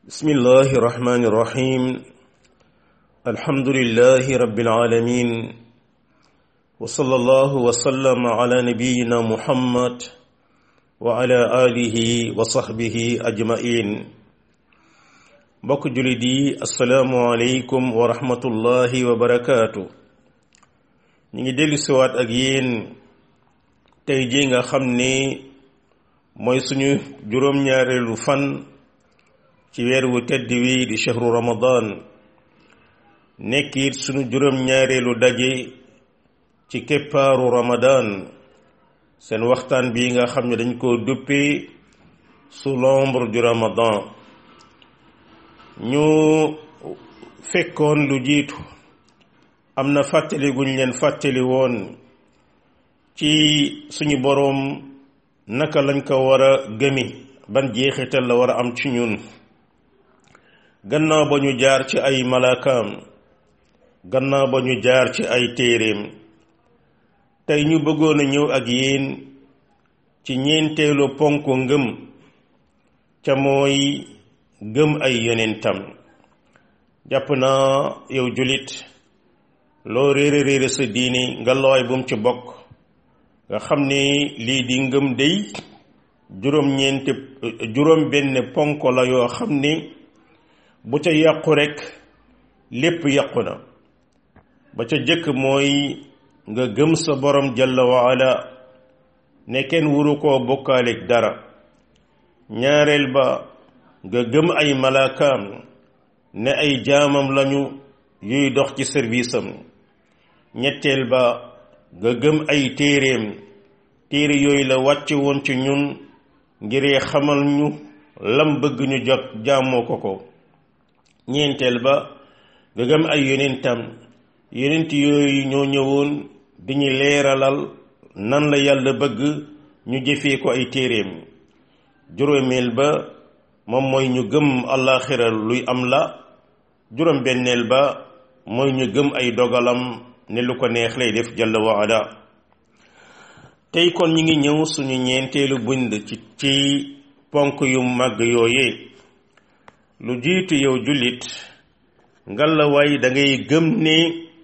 بسم الله الرحمن الرحيم الحمد لله رب العالمين وصلى الله وسلم على نبينا محمد وعلى آله وصحبه أجمعين mbokk jullit yi asalaamualeykum wa rahmatullahi wa barakaatu ñu ngi dellu siwaat ak yéen tey ji nga xam ni mooy suñu juróom-ñaareelu fan ci weer wu tedd wi di chahru ramadan nekk it suñu juróom-ñaareelu daje ci keppaaru ramadan seen waxtaan bi nga xam ne dañ koo duppee sous l'ombre du ramadan ñu fekkoon lu jiitu am na fàttali guñ leen fàttali woon ci suñu boroom naka lañ ko war a gëmi ban jeexital la war a am ci ñun gannaaw ba ñu jaar ci ay malaakaam gannaaw ba ñu jaar ci ay téeréem tey ñu bëggoon a ñëw ak yéen ci ñeenteelu ponk ngëm ca mooy gëm ay yonentam jàpp naa yow julit loo réere réere sa diini nga looy bu mu ci bokk nga xam ni lii di ngëm day juróom ñeenti juróom benn ponk la yoo xam ni bu ca yàqu rekk lépp yàqu na ba ca jëkk mooy nga gëm sa borom jalla wa ala ne kenn wuru koo bokkaaleeg dara ñaareel ba nga gëm ay malaakaam ne ay jaamam lañu yuy dox ci service am ñetteel ba nga gëm ay téeréem téere yooyu la wàcce woon ci ñun ngir xamal ñu lam bëgg ñu jot jaamoo ko ko ñeenteel ba nga gëm ay yonentam yonent yooyu ñoo ñëwoon di ñu leeralal nan la yàlla bëgg ñu jëfee ko ay téeréem juróomeel ba moom mooy ñu gëm àllaaxira luy am la juróom benneel ba mooy ñu gëm ay dogalam ne lu ko neex lay def jalla wa ala tey kon ñi ngi ñëw suñu ñeenteelu bind ci ci ponk yu màgg yooyee lu jiitu yow jullit ngalla waay da ngay gëm ne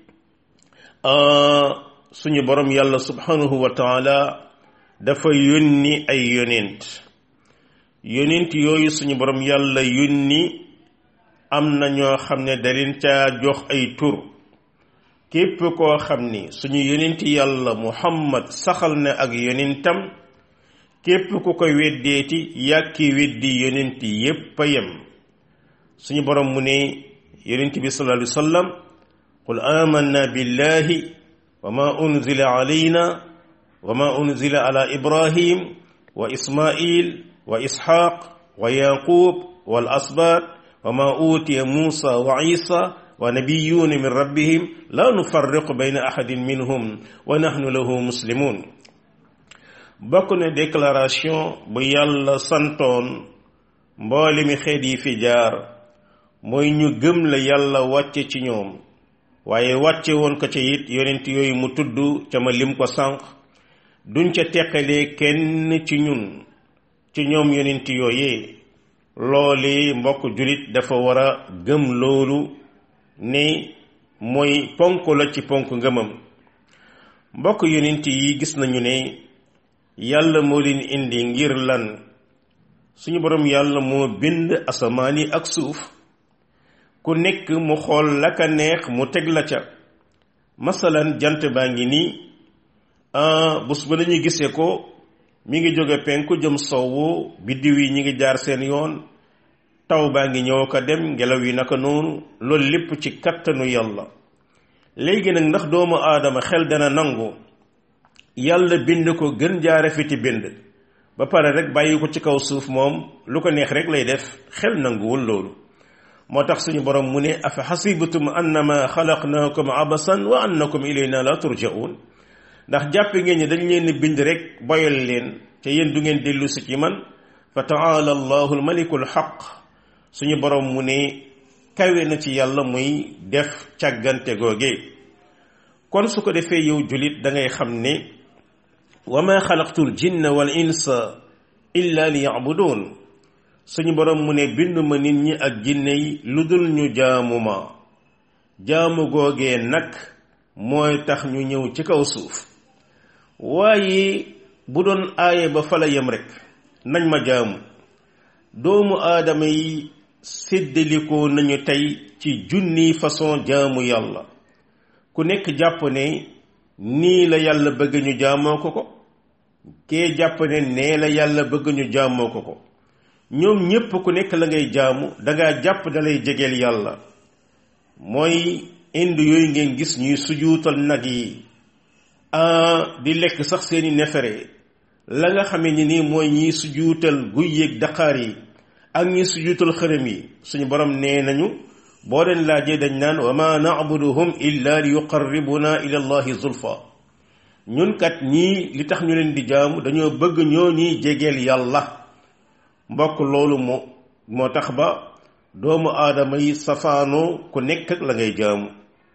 suñu borom yàlla subhanahu wa taala dafa yónni ay yonent yonent yooyu suñu borom yàlla yónni am na ñoo xam ne da leen caa jox ay tur képp koo xam ni suñu yonent yàlla muhammad saxal na ak yonentam képp ku koy weddeeti yàkki weddi yonent yépp a yem suñu borom mu ne yonent bi sallallahu alayhi wa sallam qul amanna billahi wa ma unzila alayna wa ma unzila ala ibrahim wa ismail wa isxaaq wa yaqub wal asbaat wa ma utiya muusa wa isa wa nabiyuuna min rabbihim la nufarriqu bayna ahadin minhum wa nahnu lahu muslimun bokk na déclaration bu yàlla santoon mboole mi xeet yi fi jaar mooy ñu gëm la yàlla wàcce ci ñoom waaye wàcce woon ko ca it yonent yooyu mu tudd ca ma lim ko sànq duñ ca teqalee kenn ci ñun ci ñoom yonent yooyee loole mbokk julit dafa war a gëm loolu ne mooy ponk la ci ponk ngëmam mbokk yonent yi gis nañu ne yàlla moo leen indi ngir lan suñu borom yàlla moo bind asamaan yi ak suuf ku nekk mu xool la ka neex mu teg la ca masalan jant baa ngi nii bés ba lañuy gisee ko mi ngi jóge penku jëm sowwu biddiw yi ñi ngi jaar seen yoon taw baa ngi ñëw ko dem ngelaw yi naka noonu loolu lépp ci kattanu yàlla léegi nag ndax doomu aadama xel dana nangu yàlla bind ko gën jaare fi ci bind ba pare rek bàyyi ko ci kaw suuf moom lu ko neex rek lay def xel nanguwul loolu moo tax suñu borom mu ne afa xasibatum annama xalaqnaakum abasan wa annakum ilayna la turjaun ndax jàpp ngeen ñi dañ leen bind rek boyal leen te yéen du ngeen dellu si ci man fa taala allahu almaliku alxaq suñu borom mu ne kawe na ci yàlla muy def càggante googe kon su ko defee yow julit da ngay xam ne wa ma xalaqtu l jinna wal insa illa li yacbuduun suñu borom mu ne binduma nit ñi ak jinne yi lu dul ñu jaamu ma jaamu googee nag mooy tax ñu ñëw ci kaw suuf waaye bu doon aaye ba fa la yem rek nañ ma jaamu doomu aadama yi séddalikoo nañu tey ci junni façon jaamu yàlla ku nekk jàpp ne nii la yàlla bëgg ñu jaamoo ko ko kee jàpp ne nee la yàlla bëgg ñu jaamoo ko ko ñoom ñépp ku nekk la ngay jaamu dangaa jàpp dalay jegeel yàlla mooy indi yooyu ngeen gis ñuy sujuutal nag yi di lekk sax seeni nefere la nga xamee ni nii mooy ñiy sujuutal guy yéeg daqaar yi ak ñi sujuutal xërëm yi suñu borom nee nañu boo leen laajee dañ naan wa ma na'buduhum illa li yuqarribuna ila allahi zulfa ñun kat ñii li tax ñu leen di jaamu dañoo bëgg ñoo ñuy jegeel yàlla mbokk loolu moo moo tax ba doomu aadama yi safaanoo ku nekk ak la ngay jaamu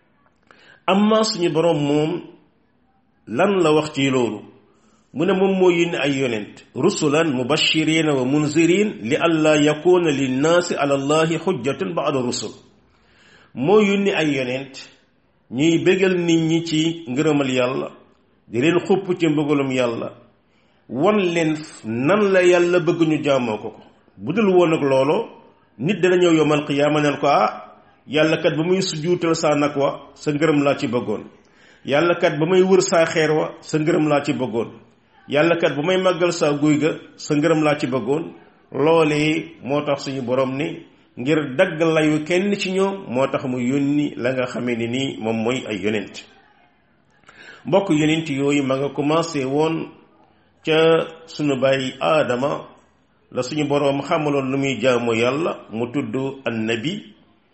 amma suñu borom moom lan la wax ci loolu mu ne moom moo yónni ay yonent rusulan mubashirina wa munzirin li alla yakuna linnaasi ala allahi xujjatun ba'da rusul moo yónni ay yonent ñuy bégal nit ñi ci ngërëmal yàlla di leen xupp ci mbëggalum yàlla wan leen nan la yàlla bëgg ñu jaamoo ko ko bu dul woon ak looloo nit dana ñëw yomal qiyaama neen ko ah yàlla kat ba muy sujuutal saa nag wa sa ngërëm laa ci bëggoon yàlla kat ba may wër saa xeer wa sa ngërëm laa ci bëggoon yàlla kat ba may màggal saa guy ga sa ngërëm laa ci bëggoon loolee moo tax suñu borom ni ngir dagg layu kenn ci ñoom moo tax mu yónni la nga xamee ni nii moom mooy ay yonent mbokk yonent yooyu ma nga commencé woon ca sunu bàyyi aadama la suñu boroom xamaloon lu muy jaamu yàlla mu tudd annabi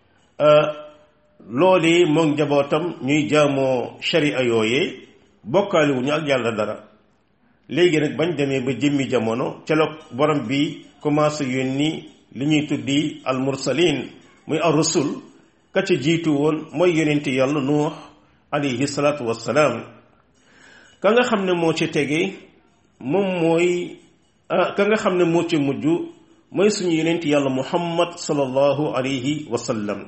loolee moom njabootam ñuy jaamoo sharia yooyee bokkaali wu ñu ak yàlla dara léegi nag bañ demee ba jëmmi jamono ca la borom bi commencé yónni li ñuy tuddi al mursalin muy ar rusul ka ca jiitu woon mooy yonent yàlla nuux alayhi salaatu wassalaam ka nga xam ne moo ci tege moom mooy ka nga xam ne moo ci mujj mooy suñu yonent yàlla muhammad sallallahu alayhi wa sallam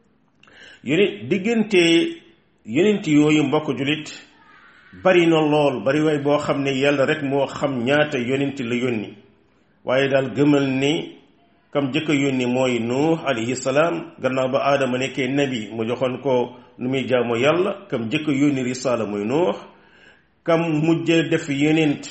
yonent diggante yonent yooyu mbokk julit bari na lool bari waay boo xam ne yàlla rek moo xam ñaata yonent la yónni waaye daal gëmal ni kam jëkk a yónni mooy nuux alayhi salaam gannaaw ba aadama nekkee nabi mu joxoon ko nu muy jaamoo yàlla kam jëkk a yónni risaala mooy nuux kam mujj def yonent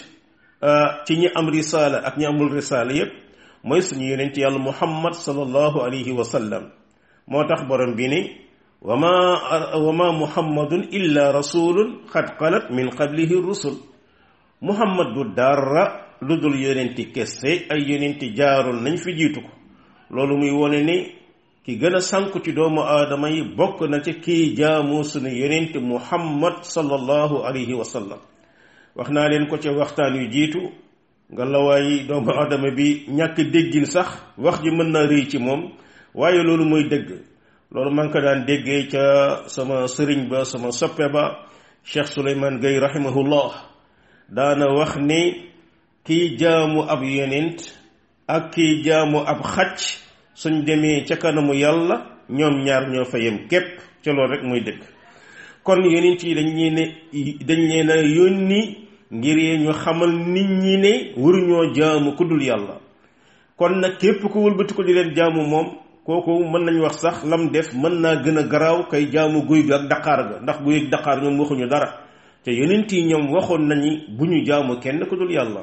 ci ñi am risaala ak ñi amul risaala yépp mooy suñu yonent yàlla muhammad sallallahu alayhi wa sallam moo tax borom bi ni wa ma wa ma muhammadun illa rasulun xad xalat min qablihi rusul muhammad du dara lu dul yonenti kese ay yonenti jaaroon nañ fi jiitu ko loolu muy wone ni ki gën a sànku ci doomu aadama yi bokk na ci kii jaamu sunu yonenti muhammad sallallahu alayhi wa sallam wax naa leen ko ca waxtaan yu jiitu nga lawaay doomu aadama bi ñàkk déggin sax wax ji mën naa rëy ci moom waaye loolu mooy dëgg loolu man ko daan déggee ca sama sëriñ ba sama soppe ba Cheikh Souleymane Gueye rahimahullah daana wax ni kiy jaamu ab yonent ak kiy jaamu ab xaj suñ demee ca kanamu yàlla ñoom ñaar ñoo fa yem képp ca loolu rek muy dëgg kon yonent yi dañ leen dañ leen a yónni ngir ñu xamal nit ñi ne waruñoo jaamu ku dul yàlla kon nag képp ku wëlbati ko di leen jaamu moom kooku mën nañu wax sax lam def mën naa gën a garaaw kay jaamu guy ga ak daqaar ga ndax guy ak daqaar ñoom waxuñu dara te yonent yi ñoom waxoon nañu bu ñu jaamu kenn ku dul yàlla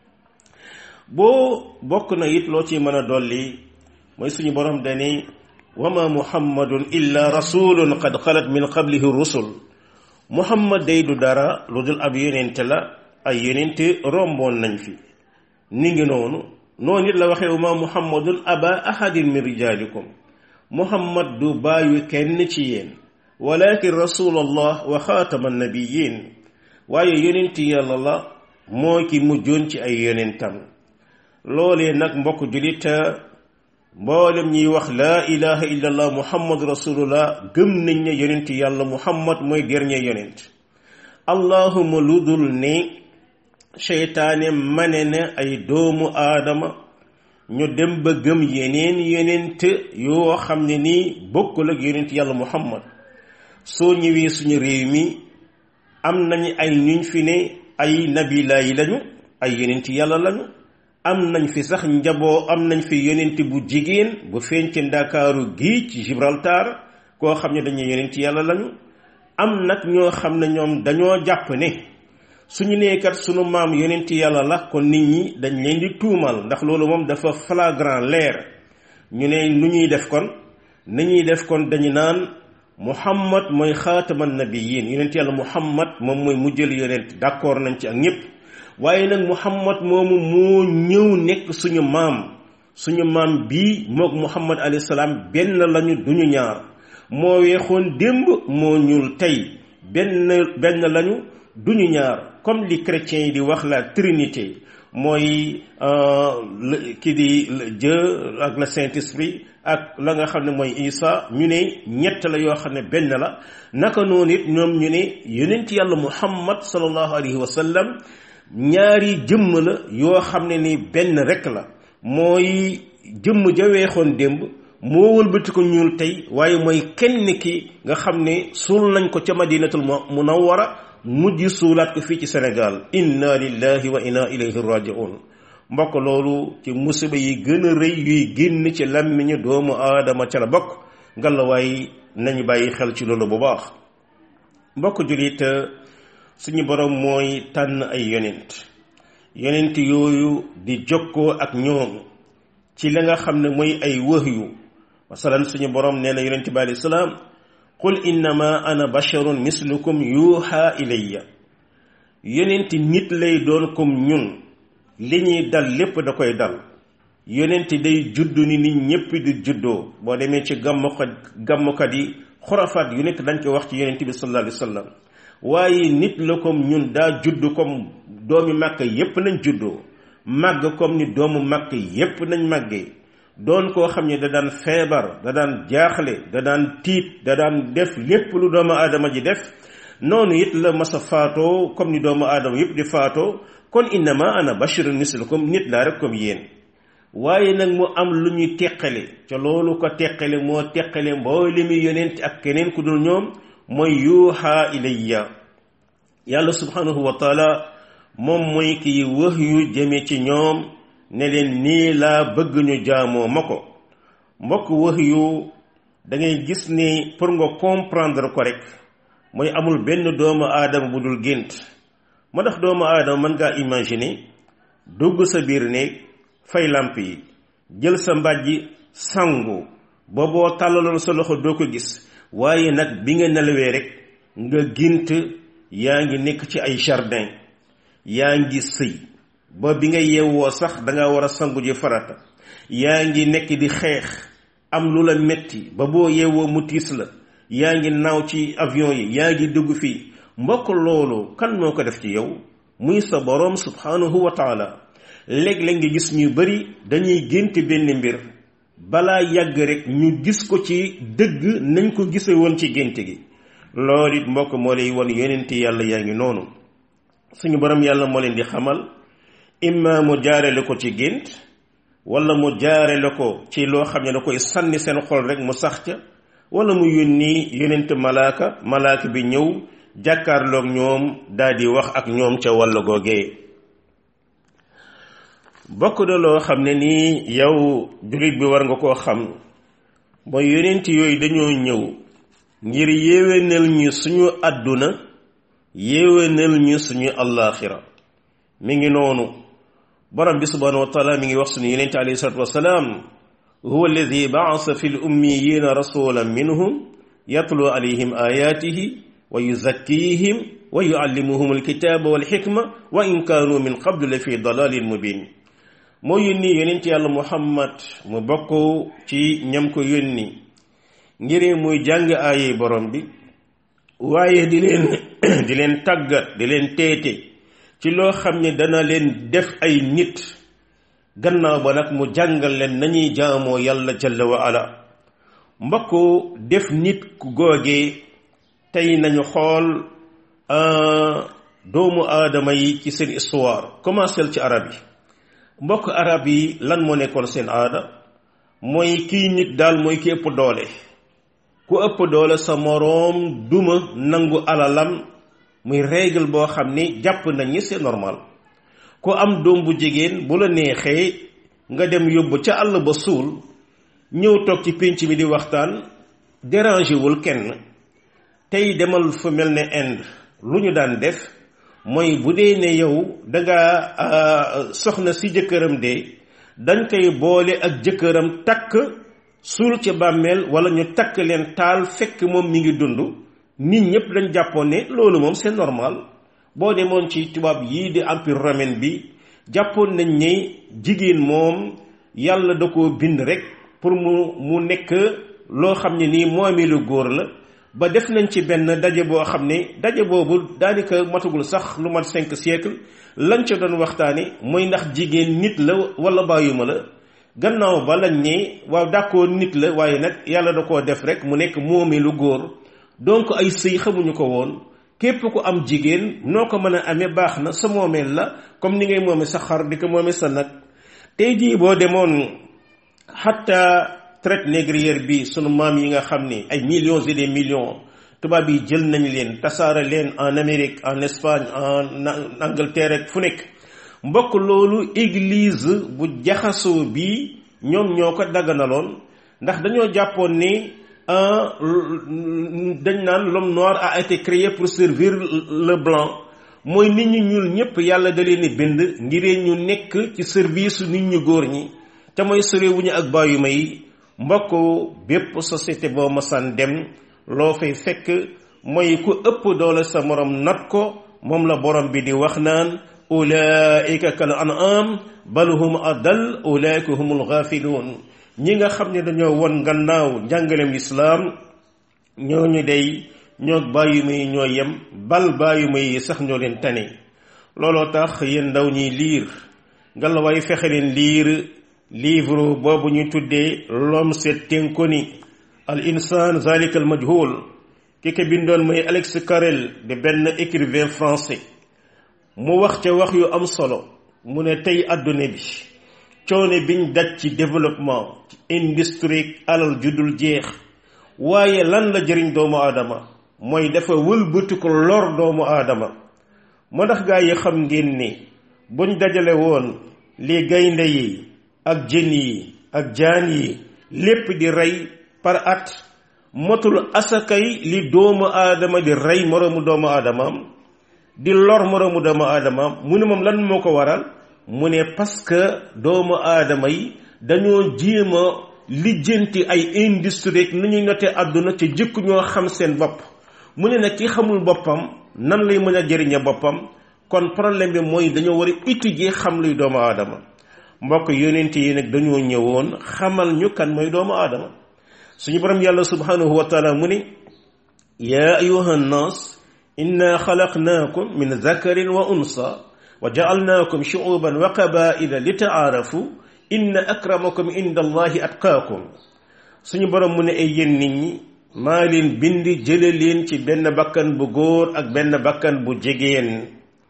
boo bokk na it loo ci mën a dolli mooy suñu borom dani wa ma muhammadun illa rasulun qad xalat min qablihi rusul muhammad day du dara lu dul ab yonent la ay yonent romboon nañ fi ni ngi noonu noonu it la waxee wa ma muhammadun aba ahadin min rijalikum muhammad du bàyyi kenn ci yéen walakin rasulallah wa xaatama nabiyin waaye yonent yàlla la moo ki mujjoon ci ay yonentam loolee nag mbokk julit mboolem ñiy wax laa ilaha illa allah muhammad rasulullah gëm nañ ne yonent yàlla muhammad mooy dernier yonent allahuma lu dul ne seytaane mane na ay doomu aadama ñu dem ba gëm yeneen yeneen te yoo xam ne nii bokkul ak yonent yàlla muhammad soo ñëwee suñu réew mi am nañ ay ñuñ fi ne ay nabila yi lañu ay yonent yàlla lañu am nañ fi sax njaboo am nañ fi yonent bu jigéen bu feeñ ci ndakaaru gii ci Gibraltar koo xam ne dañuy yonent yàlla lañu am nag ñoo xam ne ñoom dañoo jàpp ne suñu neekat sunu maam yonent yàlla la kon nit ñi dañ leen di tuumal ndax loolu moom dafa flagrant leer ñu ne nu ñuy def kon ni ñuy def kon dañu naan muhammad mooy xaataman nabiyin yonent yàlla muhammad moom mooy mujjël yonent d'accord nañ ci ak ñépp waaye nag muhammad moomu moo ñëw nekk suñu maam suñu maam bii mook muhammad alayhi salaam benn lañu duñu ñaar moo weexoon démb moo ñuul tey benn benn lañu duñu ñaar comme li chrétiens yi di wax la trinité mooy ki di Dieu ak le saint esprit ak la nga xam ne mooy Isa ñu ne ñett la yoo xam ne benn la naka noonu it ñoom ñu ne yonent yàlla muhammad sallallahu alayhi wa sallam ñaari jëmm la yoo xam ne ni benn rek la mooy jëmm ja weexoon démb moo wëlbati ko ñuul tey waaye mooy kenn ki nga xam ne suul nañ ko ca madinatul munawwara mujj suulaat ko fii ci Sénégal inna lillahi wa inna ilayhi raji'un mbokk loolu ci musiba yi gën a rëy yuy génn ci làmmiñu doomu aadama ca la bokk ngalawaay nañu bàyyi xel ci loolu bu baax mbokk julit suñu borom mooy tànn ay yonent yonent yooyu di jokkoo ak ñoom ci la nga xam ne mooy ay wahyu masalan suñu borom nee na yonent bi alayhi salaam qul innama ana basharun mislukum yuuxa ilayya yonent nit lay doon comme ñun li ñuy dal lépp da koy dal yonent day judd ni nit ñépp di juddoo boo demee ci gàmmukat gàmmukat yi xurafaat yu nekk dañ koy wax ci yonent bi sallallahu alayhi wa sallam waaye nit la comme ñun daa judd comme doomi màkk yépp nañ juddoo màgg comme ni doomu màkk yépp nañ màggee doon koo xam ne da daan feebar da daan jaaxle da daan tiit da daan def lépp lu doomu aadama ji def noonu it la masa faatoo comme ni doomu aadama yépp di faatoo kon innama ana bashirun mislukum nit laa rek comme yéen waaye nag mu am lu ñuy teqale ca loolu ko teqale moo teqale mboole mi yonent ak keneen ku dul ñoom mooy yuuxa ilayya yàlla subhanahu wa taala moom mooy kiy wax yu jëme ci ñoom ne leen nii laa bëgg ñu jaamoo ma ko mbokk wax yu da ngay gis ni pour nga comprendre ko rek mooy amul benn doomu aadama bu dul gént ma tax doomu aadama mën ngaa imaginer dugg sa biir néeg fay làmp yi jël sa mbàjji sangu ba boo tàllaloon sa loxo doo ko gis waaye nag bi nga nelawee rek nga gént yaa ngi nekk ci ay jardin yaa ngi sëy ba bi nga yeewoo sax danga war a sangu ji farata yaa ngi nekk di xeex am lu la metti ba boo yeewoo mu tiis la yaa ngi naaw ci avion yi yaa ngi dugg fii mbokk loolu kan moo ko def ci yow muy sa boroom subhanahu wa taala léeg-léeg nga gis ñu bari dañuy gént benn mbir balaa yàgg rek ñu gis ko ci dëgg nañ ko gise woon ci gént gi loolu it mbokk moo lay won yonenti yàlla yaa ngi noonu suñu borom yàlla moo leen di xamal imma mu jaarale ko ci gént wala mu jaarale ko ci loo xam ne da koy sànni seen xol rek mu sax ca wala mu yónni yonent malaaka malaaka bi ñëw jàkkaarloog ñoom daal di wax ak ñoom ca wàll googee bokk na loo xam ne nii yow jullit bi war nga koo xam mooy yonent yooyu dañoo ñëw ngir yéwénal ñu suñu àdduna yéwénal ñu suñu allaaxira mi ngi noonu borom bi subhanahu wa taala mi ngi wax suñu yonent alayhi salatu wasalaam huwa alladi baasa fi l ummiyina rasulan minhum yatlu alayhim ayatihi wa yuzakkihim wa yuallimuhum alkitaba walxikma wa in kaanu min qablu la fi dalalin mubin moo yónni yonent yàlla muhammad mu bokk ci ñam ko yónni ngir muy jàng aaye borom bi waaye di leen di leen tàggat di leen teete ci loo xam ne dana leen def ay nit gannaaw ba nag mu jàngal leen nañuy jaamoo yàlla jalla wa ala mbokk def nit ku googee tey nañu xool doomu aadama yi ci seen histoire commencé ci arab yi mbokk arab yi lan moo nekkoon seen aada mooy kii nit daal mooy ki ëpp doole ku ëpp doole sa moroom duma nangu alalam muy règle boo xam ni jàpp nañ ni c'est normal ku am doom bu jigéen bu la neexee nga dem yóbbu ca àll ba suul ñëw toog ci pénc mi di waxtaan dérangé wul kenn tey demal fu mel ne Inde lu ñu daan def mooy bu dee ne yow danga soxna si jëkkëram de dañ koy boole ak jëkkëram takk suul ci bàmmeel wala ñu takk leen taal fekk moom mi ngi dund nit ñëpp dañ jàppoon ne loolu moom c'est normal boo demoon ci tubaab yii di empire romain bi jàppoon nañ ne jigéen moom yàlla da koo bind rek pour mu mu nekk loo xam ne nii moomi lu góor la ba def nañ ci benn daje boo xam ne daje boobu daanaka matagul sax lu mat cinq siècle lañ ca doon waxtaane mooy ndax jigéen nit la wala bàyyuma la gannaaw ba lañ ne waaw d'accord nit la waaye nag yàlla da koo def rek mu nekk moomi lu góor donc ay sëy xamuñu ko woon képp ku am jigéen noo ko mën a amee baax na sa moomeel la comme ni ngay moome sa xar di ko moome sa nag tey jii boo demoon xatta traite négrière bi sunu maam yi nga xam ni ay millions et des millions tubaab yi jël nañ leen tasaare leen en Amérique en Espagne en Angleterre ak fu nekk mbokk loolu église bu jaxasoo bi ñoom ñoo ko dagganaloon ndax dañoo jàppoon ni dañ naan l'homme noir a été créé pour servir le blanc mooy nit ñu ñuul ñëpp yàlla da leen di bind ngiree ñu nekk ci service nit ñu góor ñi te mooy sorewuñu ak bàyyu may mbokk bépp société boo masaan dem loo fay fekk mooy ku ëpp doole sa morom nat ko moom la borom bi di wax naan ulaika kal an'am bal hum adal ulaika humul ghafiluun ñi nga xam ne dañoo won gannaaw njàngaleem lislaam ñooñu day ñoo bàyyi may ñoo yem bal bàyyi may sax ñoo leen tane looloo tax yéen ndaw ñiy liir ngalawaay fexe leen liir livre boobu ñu tuddee l'homme s'est inconnu al insaan zalika al majhul ki ko bindoon mooy Alex Carrel de benn écrivain français mu wax ca wax yu am solo mu ne tey àdduna bi coone biñ daj ci développement ci industrie alal judul jeex waaye lan la jëriñ doomu aadama mooy dafa wëlbati ko lor doomu aadama moo tax gaa yi xam ngeen ni buñ dajale woon li gaynde yi ak jën yi ak jaan yi lépp di rey par at motul asakay li doomu aadama di rey moroomu doomu aadamaam di lor moroomu doomu aadamaam mu ne moom lan moo ko waral mu ne parce que doomu aadama yi dañoo jéem a lijjanti ay industrie nu ñuy note àdduna ci jëkk ñoo xam seen bopp mu ne nag ki xamul boppam nan lay mën a jëriñe boppam kon problème bi mooy dañoo war a étudier xam luy doomu aadama mbokk yonent yi nag dañoo ñëwoon xamal ñu kan mooy doomu aadama suñu borom yàlla subhanahu wa taala mu ne yaa ayuha nnaas inna xalaqnaakum min zakarin wa unsa wa jaalnaakum shuuban wa qabaila li taarafu inna akramakum inda allahi atqaakum suñu borom mu ne ay yéen nit ñi maa leen bind jële leen ci benn bakkan bu góor ak benn bakkan bu jigéen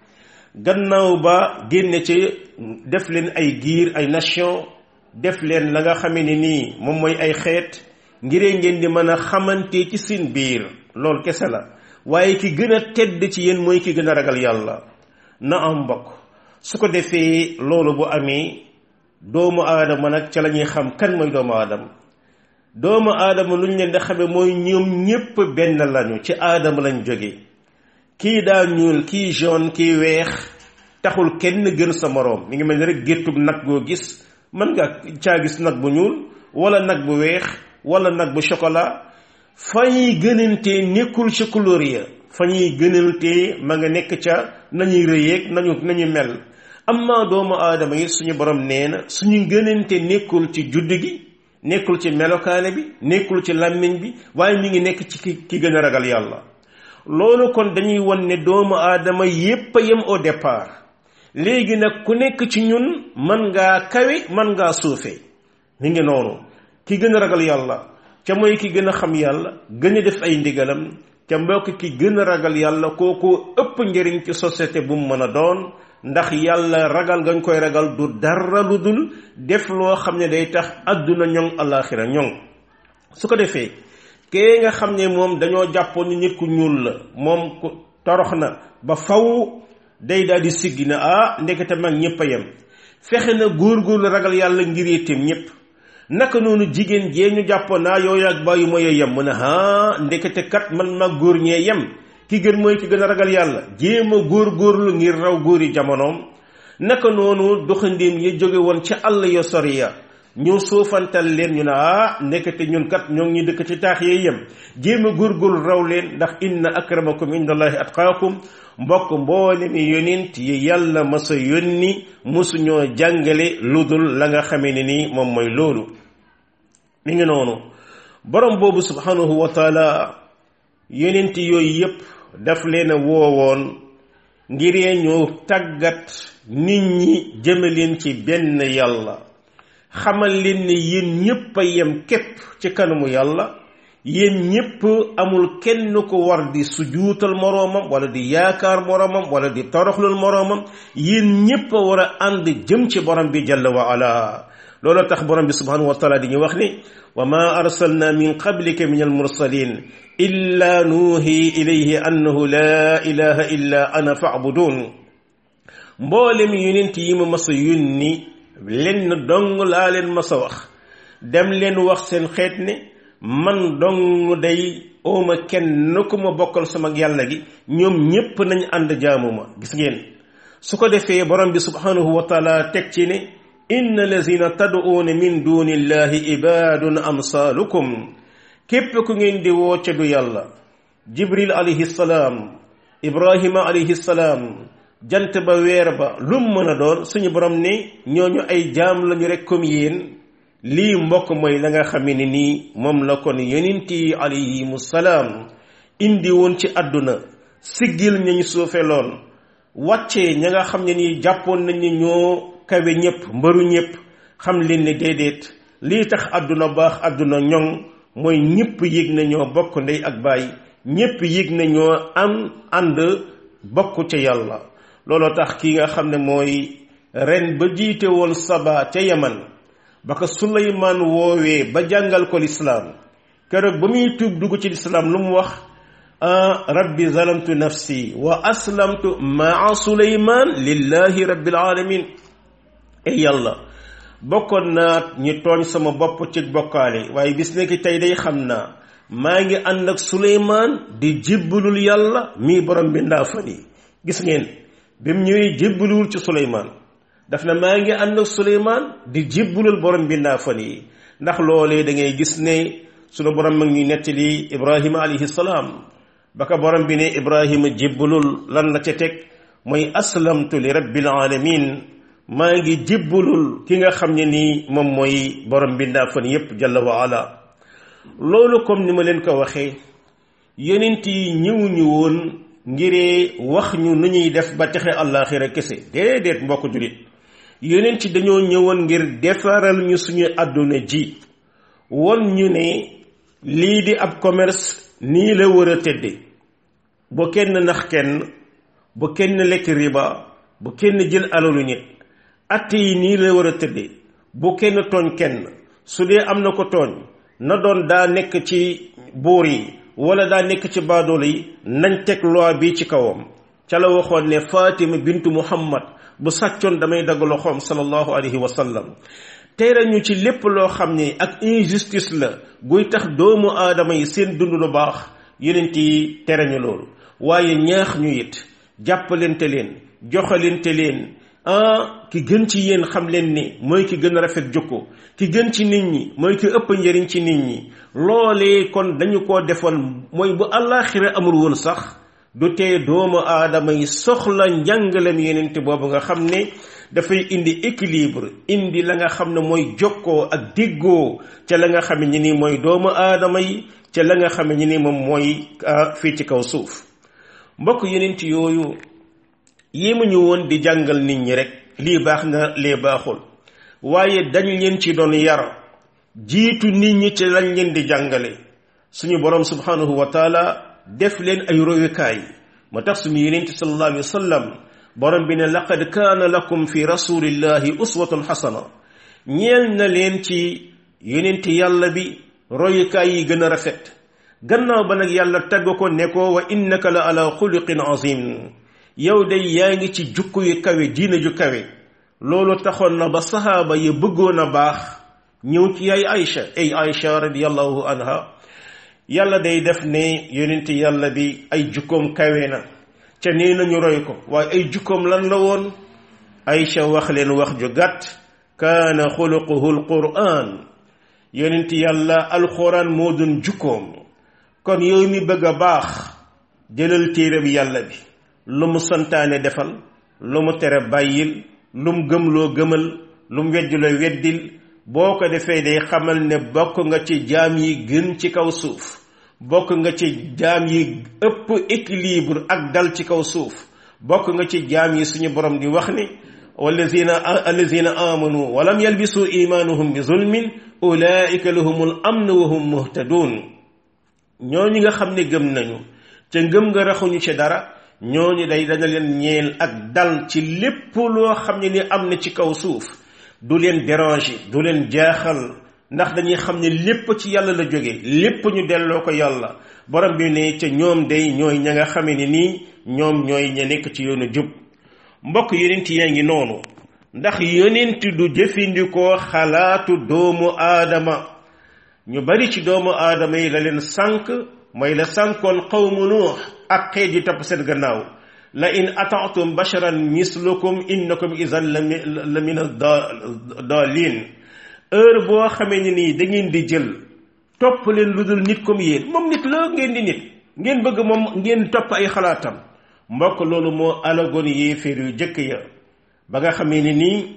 gannaaw ba génne ci def leen ay giir ay nation def leen la nga xamee ne nii moom mooy ay xeet ngiree ngeen di mën a xamante ci seen biir loolu kese la waaye ki gën a tedd ci yéen mooy ki gën a ragal yàlla na am mbokk su ko defee loolu bu amee doomu aadama nag ca la ñuy xam kan mooy doomu aadama doomu aadama lu ñu leen di xamee mooy ñoom ñépp benn lañu ci aadama lañ jóge kii daa ñuul kii jaune kii weex taxul kenn gën sa moroom mi ngi mel ni rek géttub nag goo gis mën nga caa gis nag bu ñuul wala nag bu weex wala nag bu chocolat fa ñuy gënantee nekkul ca couleur ya fa ñuy gënantee ma nga nekk ca nañuy rëyeeg nañu nañu mel amma doomu aadama yi suñu borom nee na suñu gënante nekkul ci judd gi nekkul ci melokaane bi nekkul ci làmmiñ bi waaye mi ngi nekk ci ki ki gën a ragal yàlla loolu kon dañuy won ne doomu aadama yépp a yem au départ léegi nag ku nekk ci ñun mën ngaa kawe mën ngaa suufe mi ngi noonu ki gën a ragal yàlla ca mooy ki gën a xam yàlla gën a def ay ndigalam ca mbokk ki gën a ragal yàlla kooku ëpp njëriñ ci société bu mu mën a doon ndax yàlla ragal gañ koy ragal du dara lu dul def loo xam ne day tax àdduna ñoŋ alaxira ñoŋ su ko defee kee nga xam ne moom dañoo jàppoon ni nit ku ñuul la moom ku torox na ba faw day daal di siggi na ah ndekete mag ñëpp a yem fexe na góorgóorlu ragal yàlla ngir yitteem ñëpp naka noonu jigéen jee ñu jàppoon naa yow ak bàyyi mooy yem mu ne ah ndekete kat man mag góor ñee yem ki gën mooy ki gën a ragal yàlla jéem a góorgóorlu ngir raw góori jamonoom naka noonu doxandéem ya jóge woon ca àll yo sori ya ñu suufantal leen ñu ne ah nekkate ñun kat ñoo ngi ñu dëkk ci taax yee yem jéem a góorgóorlu raw leen ndax inna akramakum indallahi atqaakum mbokk mboole mi yonent yi yàlla masa yónni mosuñoo jàngale lu dul la nga xamee ne nii moom mooy loolu mi ngi noonu borom boobu subhanahu wa taala yonent yooyu yépp daf leen a woowoon ngiree ñu tàggat nit ñi jëme leen ci benn yàlla xamal leen ne yéen ñépp a yem képp ci kanamu yàlla yéen ñépp amul kenn ko war di sujuutal moroomam wala di yaakaar moroomam wala di toroxlul moroomam yéen ñépp a war a ànd jëm ci borom bi jalla wa ala loolu tax borom bi subhanahu wa taala di ñu wax ni wa ma arsalna min qablika min almursalin illa nuuhi ilayhi annahu la ilaha illa ana fa'budun mboolem yonent yi ma mas a yónni lenn dong laa leen mas a wax dem leen wax seen xeet ne man dong day ooma kenn ku ma bokkal sama yàlla gi ñoom ñépp nañ ànd jaamu ma gis ngeen su ko defee borom bi subhanahu wa taala teg ci ne inna lazina tad'uuna min dunillahi ibadun amsalukum képp ku ngeen di woo ca du yàlla jibril alayhi salaam ibrahima alayhi salaam jant ba weer ba lum mën a doon suñu borom ne ñooñu ay jaam lañu rek comme yéen lii mbokk mooy la nga xam ne nii moom la kon yonent yi alayhimu salaam indi woon ci àdduna siggil ñañu suufeloon wàccee ña nga xam ne nii jàppoon nañ ne ñoo kawe ñëpp mbëru ñëpp xam leen ne déedéet lii tax àdduna baax àdduna ñoŋ mooy ñëpp yëg na ñoo bokk ndey ak baay ñëpp yëg na ñoo am ànd bokk ca yàlla looloo tax ki nga xam ne mooy ren ba jiite woon saba ca yaman ba ko suleymaan woowee ba jàngal ko lislaam keroog ba muy tuub dugg ci lislaam lu mu wax rabbi zalamtu nafsi wa aslamtu maa suleymaan lillahi rabbil alamin ey yàlla bokkoon naa ñi tooñ sama bopp ci bokkaale waaye bis nekk tey day xam naa maa ngi ànd ak suleymaan di jébbalul yàlla mii borom bi ndaa fan yi gis ngeen bi mu ñëwee jébbaluwul ci suleymaan daf na maa ngi ànd ak suleymaan di jébbalul borom bi ndaa fan yi ndax loolee da ngay gis ne sunu borom mag ñuy nettali ibrahima alayhi salaam ba ko borom bi ne ibrahima jébbalul lan la ca teg mooy aslamtu li rabbil alamin maa ngi jébbalul ki nga xam ne nii moom mooy borom bi ndaa fan yépp jalla wa ala loolu comme ni ma leen ko waxee yonent yi ñëwuñu woon ngiree wax ñu nu ñuy def ba texe àllaaxira kese déedéet mbokk jullit yonent ci dañoo ñëwoon ngir defaral ñu suñu àdduna ji won ñu ne lii di ab commerce nii la war a tëdde bu kenn nax kenn bu kenn lekk riba bu kenn jël alalu nit atte yi nii la war a tëdde bu kenn tooñ kenn su dee am na ko tooñ na doon daa nekk ci buur yi wala daa nekk ci baadoolo yi nañ teg loi bi ci kawam ca la waxoon ne Fatima bintu Muhammad bu sàccoon damay dagg loxoom sallallahu alayhi wa sallam tere ñu ci lépp loo xam ne ak injustice la guy tax doomu aadama yi seen dund lu baax yonent yi tere ñu loolu waaye ñaax ñu it jàppalente leen joxalente leen ah ki gën ci yéen xam leen ni mooy ki gën a rafet jukko ki gën ci nit ñi mooy ki ëpp njëriñ ci nit ñi loolee kon dañu ko defoon mooy bu àllaaxira amul woon sax du tee doomu aadama yi soxla njàngalem yenente boobu nga xam ne dafay indi équilibre indi la nga xam ne mooy jokkoo ak déggoo ca la nga xam ne ni mooy doomu aadama yi ca la nga xam ne ni moom mooy fii ci kaw suuf mbokk yenent yooyu yéemuñu woon di jàngal nit ñi rek lii baax na lee baaxul waaye dañ leen ci doon yar jiitu nit ñi ci lañ leen di jàngale suñu borom subhanahu wa taala def leen ay royukaay moo tax suñu yenent sallallahu alayhi wa sallam borom bi ne laqad kaana lakum fi rasulillahi uswatun xasana ñeel na leen ci yonent yàlla bi royukaay yi gën a rafet gannaaw ba nag yàlla tagg ko ne ko wa innaka la ala xuluqin azim yow de yaa ngi ci jukku yu kawe diina ju kawe loolu taxoon na ba saxaaba yi bëggoon a baax ñëw ci yaay Aïcha ay Aïcha radiyallahu anha yàlla day def ne yonent yàlla bi ay jukkoom kawe na ca nee nañu roy ko waaye ay jukkoom lan la woon Aïcha wax leen wax ju gàtt kaana xuluquhu alquran yonent yàlla alquran moo doon jukkoom kon yow mi bëgg a baax jëlal téere bi yàlla bi lu mu santaane defal lu mu tere bàyyil lu mu gëmloo gëmal lu mu weddiloo weddil boo ko defee day xamal ne bokk nga ci jaam yi gën ci kaw suuf bokk nga ci jaam yi ëpp équilibre ak dal ci kaw suuf bokk nga ci jaam yi suñu borom di wax ni wallazina allazina amanu walam yalbisu imanuhum bi zulmin ulaika lahumul amn wa hum muhtadun ñooñu nga xam ne gëm nañu ca ngëm nga raxuñu ci dara ñooñu day dana leen ñeel ak dal ci lépp loo xam ne ni am na ci kaw suuf du leen déranger du leen jaaxal ndax dañuy xam ne lépp ci yàlla la jóge lépp ñu delloo ko yàlla borom bi ne ca ñoom day ñooy ña nga xame ne nii ñoom ñooy ña nekk ci yoonu jub mbokk yonent yaa ngi noonu ndax yonent du jëfandikoo xalaatu doomu aadama ñu bari ci doomu aadama yi la leen sànk mooy la sànkoon qawmu nuux ak xeet yi topp seen gannaaw la in ataatum basharan mislukum innakum idan la min dalin heure boo xamee ni nii da ngeen di jël topp leen lu dul nit comme yéen moom nit la ngeen di nit ngeen bëgg moom ngeen topp ay xalaatam mbokk loolu moo alagoon yéeféer yu jëkk ya ba nga xamee ni nii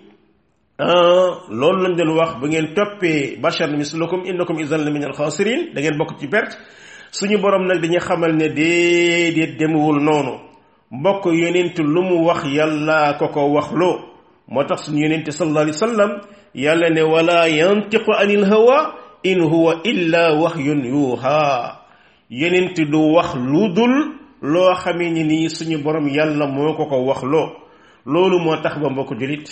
loolu lañ doon wax bu ngeen toppee bashar mislukum innakum idan la min alxaasirin da ngeen bokk ci perte suñu borom nag dañuy xamal ne déedéet demewul noonu mbokk yonent lu mu wax yàlla ko ko wax loo moo tax suñu yonent sallallahu alayhi wa sallam yàlla ne wala yantiqu anil hawa in huwa illa wahyun yuuha yonent du wax lu dul loo xamee ni nii suñu borom yàlla moo ko ko wax loo loolu moo tax ba mbokk julit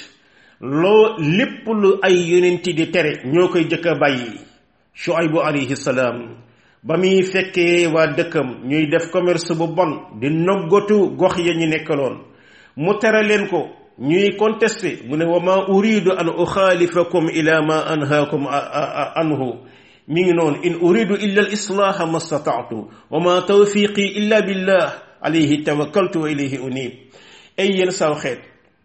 loo lépp lu ay yonent di tere ñoo koy jëkk a bàyyi Shuaybu alayhi salaam ba muy fekkee waa dëkkam ñuy def commerce bu bon di noggatu gox ya ñu nekkaloon mu tere leen ko ñuy contesté mu ne wa ma uridu an uxaalifakum ila ma anhaakum anhu mi ngi noonu in uridu illa al islaaha ma stataatu wa ma tawfiqi illa billah alayhi tawakkaltu wa ilayhi unib ay yéen saw xeet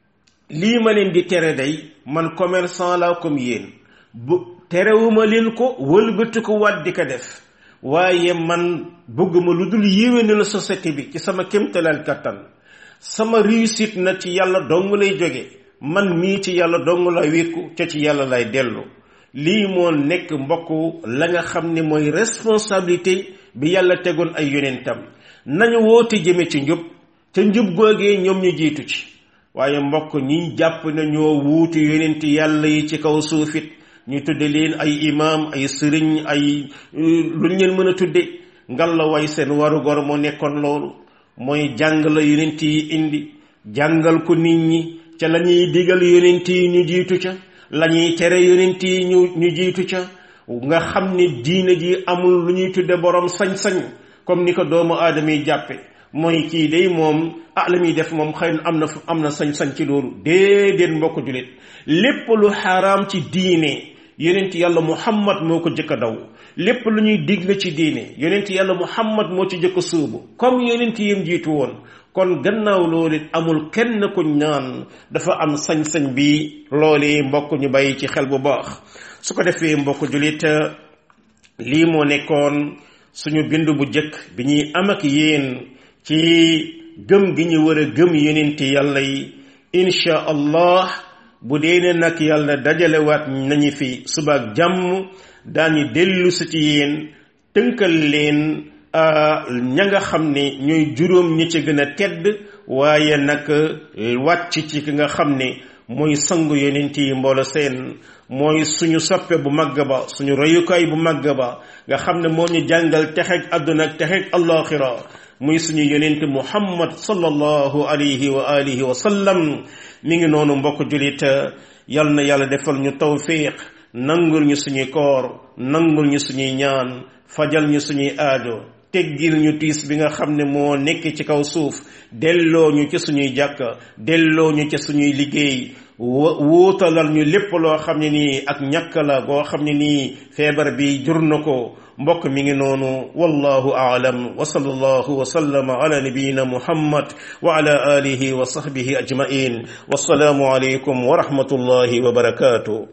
lii ma leen di tere day man commerçant la comme yéen bu terewuma leen ko wëlbati ko waat di ko def waaye man bëgguma lu dul yéwénal société bi ci sama kémtalal kattan sama réussite na ci yàlla dong lay jóge man mii ci yàlla dong la wékku ca ci yàlla lay dellu lii moo nekk mbokk la nga xam ne mooy responsabilité bi yàlla tegoon ay yonentam nañu woote jëme ci njub ca njub googee ñoom ñu jiitu ci waaye mbokk ñi jàpp na ñoo wuutu yonent yàlla yi ci kaw suufit ñu tudde leen ay imaam ay sëriñ ay luñ leen mën a tudde ngal la way seen warugar moo nekkoon loolu mooy jàng la yonent yi indi jàngal ko nit ñi ca la ñuy digal yonent yi ñu jiitu ca la ñuy tere yonent yi ñu ñu jiitu ca nga xam ne diine ji amul lu ñuy tudde borom sañ-sañ comme ni ko doomu aadama yi jàppe mooy kii day moom ah la muy def moom xëy na am na am na sañ-sañ ci loolu déedéet mbokk julit lépp lu xaraam ci diine yonent yàlla muhammad moo ko jëkk a daw lépp lu ñuy digle ci diine yonent yàlla muhammad moo ci jëkk a suubu comme yonent yim jiitu woon kon gannaaw loolu it amul kenn ku ñaan dafa am sañ-sañ bi loolee mbokk ñu bàyyi ci xel bu baax su ko defee mbokk julit lii moo nekkoon suñu bind bu jëkk bi ñuy am ak yéen ci gëm gi ñu war a gëm yonent yàlla yi insha allah bu dee ne nag yàlla dajalewaat nañu fi subaak jàmm daañu dellu si ci yéen tënkal leen ña nga xam ne ñooy juróom ñi ci gën a tedd waaye nag wàcc ci ki nga xam ne mooy sangu yonent yi mboolo seen mooy suñu soppe bu màgg ba suñu royukaay bu màgg ba nga xam ne moo ñu jàngal texeeg àdduna ak texeeg allaaxira muy suñu yonent muhammad sallallahu alayhi wa alihi wa sallam mi ngi noonu mbokk julit yal na yàlla defal ñu tawfiq nangul ñu suñuy koor nangul ñu suñuy ñaan fajal ñu suñuy aajo teggil ñu tiis bi nga xam ne moo nekk ci kaw suuf delloo ñu ci suñuy jàkka delloo ñu ci suñuy liggéey wuutalal ñu lépp loo xam ne nii ak ñàkk la goo xam ne nii feebar bi jur na ko mbokk mi ngi noonu wallahu aalam wa sallallahu wa sallama ala nabiyina muhammad wa ala alihi wa sahbihi ajmain wassalaamu alaykum wa rahmatullahi wa barakatuh